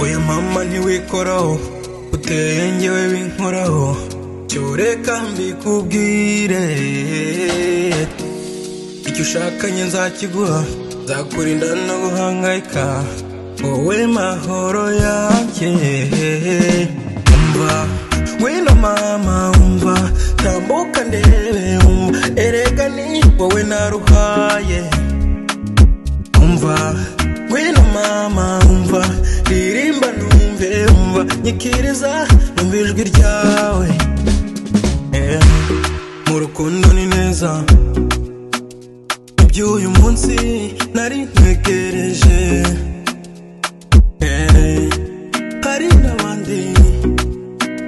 oya mama ntiwikoraho uteye ngewe binkoraho cyoreka mbikubwire icyo ushakanye nzakiguha nzakurinda no guhangayika wowe mahoro yanjye umva wino mama umva tambuka ndebe umva erega ni wowe naruhaye umva ngwino mama umva ririmba numve umva nyikiriza numva ijwi ryawe Eh, mu rukundo ni neza iby'uyu munsi nari ntegereje Eh, hari n'abandi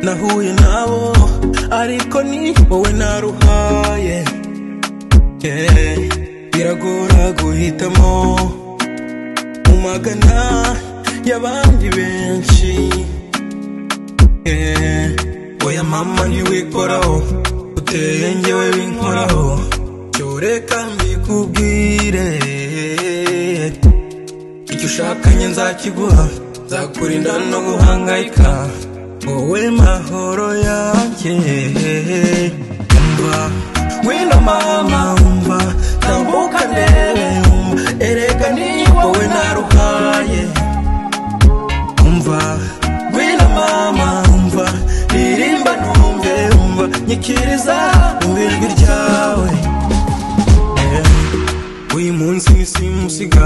nahuye nabo ariko ni wowe naruhaye Eh, biragora guhitamo mu magana y'abandi benshi Eh, oya mama ntiwikoraho uteye ngewe binkoraho cyoreka mbikubwire icyo ushakanye nzakiguha nzakurinda no guhangayika wowe mahoro yanjye umva wino mama umva tambuka ndebe umva erega ni wowe naruhaye umva ngwino mama umva ririmba numve umva nyikiriza umva ijwi ryawe Eh, uyu munsi nisimusiga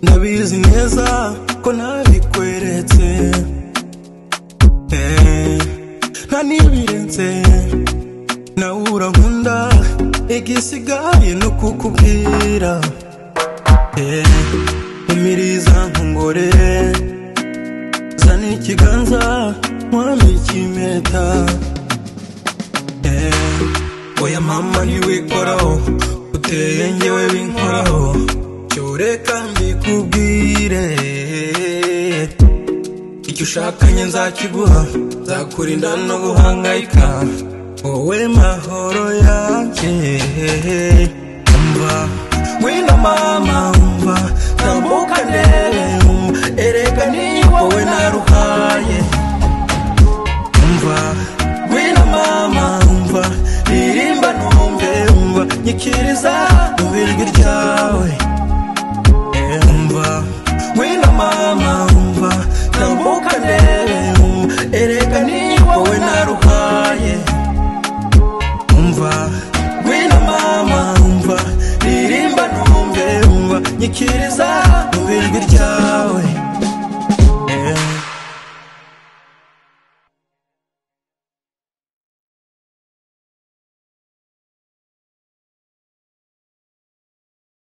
ndabizi neza ko ntabikweretse Eh, nta nibirenze nawe urankunda igisigaye no kukubwira Eh, umiriza nkongorere zana ikiganza nkwambike ikimpeta Eh, oya mama ntiwikoraho uteye ngewe binkoraho cyoreka mbikubwire icyo ushakanye nzakiguha nzakurinda no guhangayika wowe mahoro yanjye umva ngwino mama umva tambuka ndebe umva erega ni wowe naruhaye umva ngwino mama umva ririmba numve umva nyikiriza numva ijwi ryawe Eh, umva ngwino mama umva tambuka ndebe umva erega ni wowe naruhaye umva ngwino mama umva ririmba numve umva nyikiriza numva ijwi ryawe